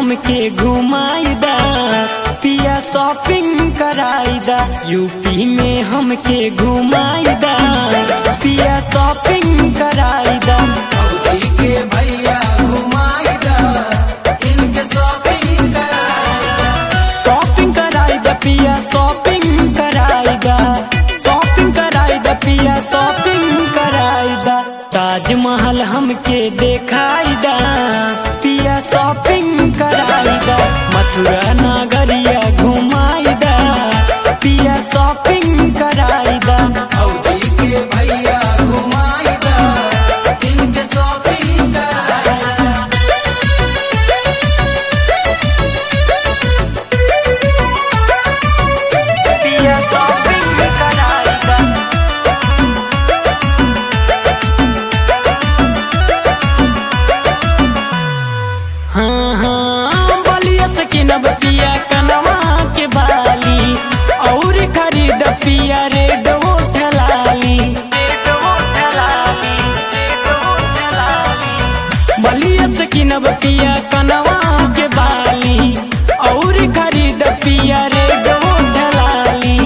हमके घुमाईदा पिया shopping कराईदा UP में हमके घुमाईदा पिया शॉपिंग कराईदा सऊदी के भैया घुमाईदा इनके शॉपिंग कराईदा शॉपिंग कराईदा पिया शॉपिंग कराईदा शॉपिंग कराईदा पिया शॉपिंग कराईदा ताजमहल हमके देखाईदा पिया शॉपिंग कराईदा मथुरा नगरिया घुमाईदा पिया शॉपिंग कराईदा सऊदी के भैया घुमाईदा इनके शॉपिंग कराईदा पिया शॉपिंग कराईदा हाँ हाँ बलिया से किनब पिया कनवा के बाली और खरीद पिया रेड होठ लाली बलिया से किनब पिया कनवा के बाली और खरीद पिया रेड होठ लाली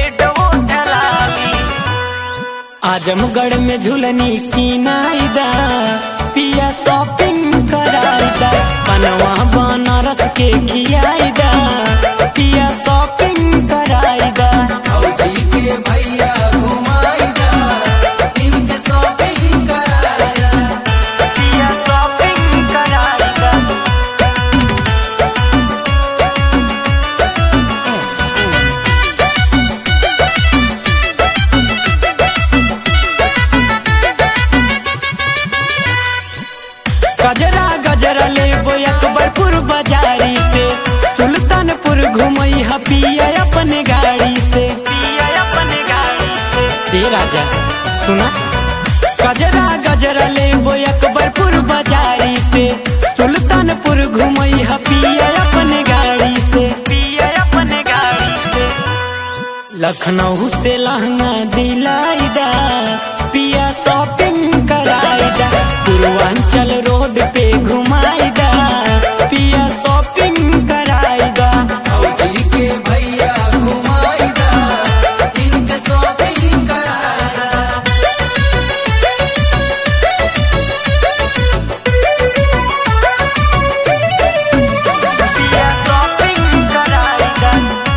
आजमगढ़ में झुलनी की नाईदा पिया शॉपिंग कराईदा बनवा बनारस के खियाईदा पिया शॉपिंग कराईदा सऊदी के भैया घुमाईदा इनके शॉपिंग कराईदा पिया शॉपिंग कराईदा गजरा गजरा लेबो अकबरपुर बाजारी से सुल्तानपुर घुमई ह पिया अपने गाड़ी से पिया अपने गाड़ी से ए राजा सुना गजरा गजरा लेबो अकबरपुर बाजारी से सुल्तानपुर घुमई ह पिया अपने गाड़ी से पिया अपने गाड़ी से लखनऊ से लहंगा दिलाईदा पिया शॉपिंग कराईदा पूर्वांचल रोड पे घुमाईदा पिया शॉपिंग कराईदा सऊदी के भैया घुमाईदा इनके शॉपिंग कराईदा पिया शॉपिंग कराईदा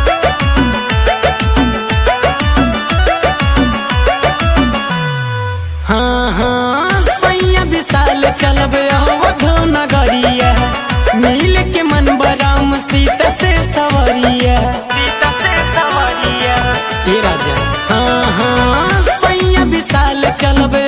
हाँ हाँ सैया विशाल चलब अवधो नगरिया मिल के मन बराम सीता से सवरिया सीता से सवरिया ये राजा हाँ हाँ सैया विशाल चलब